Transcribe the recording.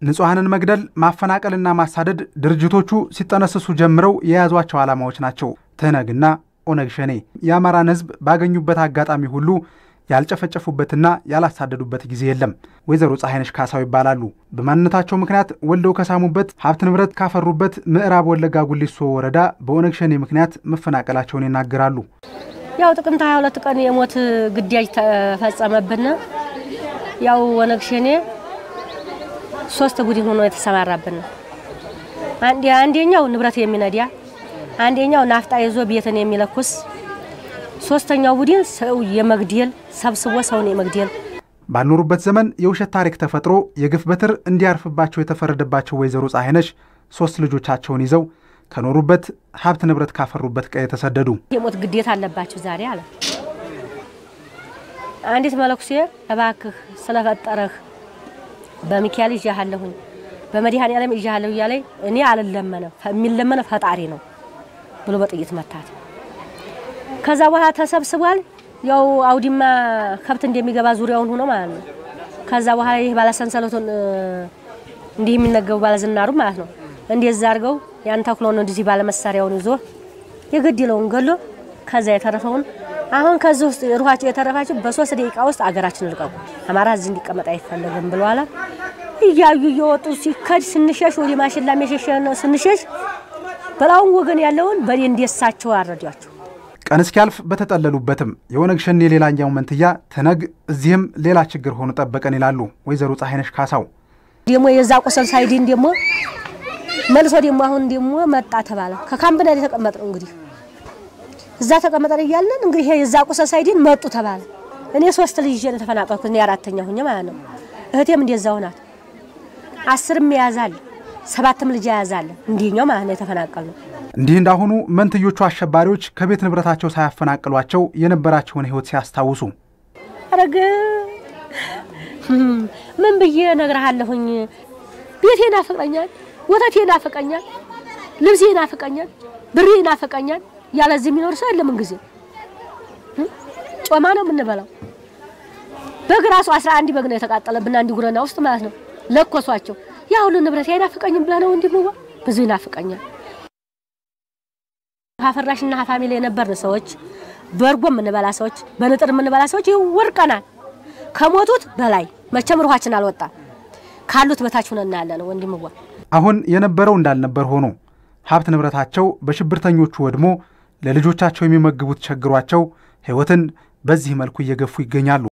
ንጹሐንን መግደል፣ ማፈናቀልና ማሳደድ ድርጅቶቹ ሲጠነስሱ ጀምረው የያዟቸው ዓላማዎች ናቸው። ትህነግና ኦነግ ሸኔ የአማራን ሕዝብ ባገኙበት አጋጣሚ ሁሉ ያልጨፈጨፉበትና ያላሳደዱበት ጊዜ የለም። ወይዘሮ ፀሐይነሽ ካሳው ይባላሉ። በማንነታቸው ምክንያት ወልደው ከሳሙበት ሀብት ንብረት ካፈሩበት ምዕራብ ወለጋ ጉሊሶ ወረዳ በኦነግ ሸኔ ምክንያት መፈናቀላቸውን ይናገራሉ። ያው ጥቅምት 22 ቀን የሞት ግዳጅ ተፈጸመብን። ያው ኦነግ ሸኔ ሶስት ቡድን ሆኖ የተሰማራብን አንደኛው ንብረት የሚነዳ አንደኛው ናፍጣ ይዞ ቤትን የሚለኩስ ሶስተኛው ቡድን ሰው የመግደል ሰብስቦ ሰውን የመግደል ባልኖሩበት ዘመን የውሸት ታሪክ ተፈጥሮ የግፍ በትር እንዲያርፍባቸው የተፈረደባቸው ወይዘሮ ፀሐይነሽ ሶስት ልጆቻቸውን ይዘው ከኖሩበት ሀብት ንብረት ካፈሩበት ቀዬ ተሰደዱ። የሞት ግዴታ አለባችሁ ዛሬ አለ። አንዲት መለኩሴ እባክህ ስለፈጠረህ በሚካኤል ይዣሃለሁኝ በመድኃኔዓለም ይዣሃለሁ እያለኝ እኔ አልለመነም የሚለመነ ፈጣሪ ነው ብሎ በጥይት መታት። ከዛ በኋላ ተሰብስቧል። ያው አውዲማ ከብት እንደሚገባ ዙሪያውን ሆኖ ማለት ነው። ከዛ በኋላ ይህ ባለሰንሰለቱን እንዲህ የሚነገቡ ባለዝናሩ ማለት ነው እንደዛ አድርገው ያን ተኩሎን እንደዚህ ባለመሳሪያውን ይዞ የገደለውን ገሎ ከዛ የተረፈውን አሁን ከዚህ ውስጥ ሩሃቸው የተረፋቸው በሶስት ደቂቃ ውስጥ አገራችን ልቀቁ፣ አማራ እዚህ እንዲቀመጥ አይፈለግም ብለዋል። እያዩ እየወጡ ሲከድ ስንሸሽ ወደ ማሽላ የሸሸ ነው ስንሸሽ በላውን ወገን ያለውን በዴ እንደሳቸው አረዷቸው። ቀን እስኪያልፍ በተጠለሉበትም የኦነግ ሸኔ ሌላኛው መንትያ ትህነግ እዚህም ሌላ ችግር ሆኖ ጠበቀን ይላሉ ወይዘሮ ፀሐይነሽ ካሳው። ደግሞ የዛ ቁስል ሳይድን ደግሞ መልሶ ደግሞ አሁን ደግሞ መጣ ተባለ። ከካምፕና የተቀመጥ ነው እንግዲህ እዛ ተቀመጠን እያለን እንግዲህ የዛ ቁስል ሳይድን መጡ ተባለ። እኔ ሶስት ልጅ ይዤ ተፈናቀልኩ። እኔ አራተኛ ሁኜ ማለት ነው። እህቴም እንደዛው ናት። አስርም የያዛል ሰባትም ልጅ የያዛል እንዲኛው ማለት ነው የተፈናቀል ነው። እንዲህ እንዳሁኑ መንትዮቹ አሸባሪዎች ከቤት ንብረታቸው ሳያፈናቅሏቸው የነበራቸውን ሕይወት ሲያስታውሱ አረግ ምን ብዬ እነግርሃለሁኝ? ቤቴ ናፍቀኛል፣ ወተቴ ናፍቀኛል፣ ልብሴ ናፍቀኛል፣ ብሬ ናፍቀኛል። ያለዚህ የሚኖር ሰው የለም። ጊዜ ጮማ ነው የምንበላው። በግ ራሱ አስራ አንድ በግ ነው የተቃጠለብን አንድ ጉረና ውስጥ ማለት ነው። ለኮሷቸው ያ ሁሉ ንብረት አይናፍቀኝም ብለህ ነው እንዲህ ብዙ ይናፍቀኛል። ሀፈራሽና ፋሚሊ የነበርን ሰዎች በእርጎ የምንበላ ሰዎች በንጥር የምንበላ ሰዎች ይወርቀናል። ከሞቱት በላይ መቼም ሩሃችን አልወጣም። ካሉት በታች ሆነን ያለ ነው ወንድምዋ። አሁን የነበረው እንዳልነበር ሆኖ ሀብት ንብረታቸው በሽብርተኞቹ ወድሞ ለልጆቻቸው የሚመግቡት ቸግሯቸው ሕይወትን በዚህ መልኩ እየገፉ ይገኛሉ።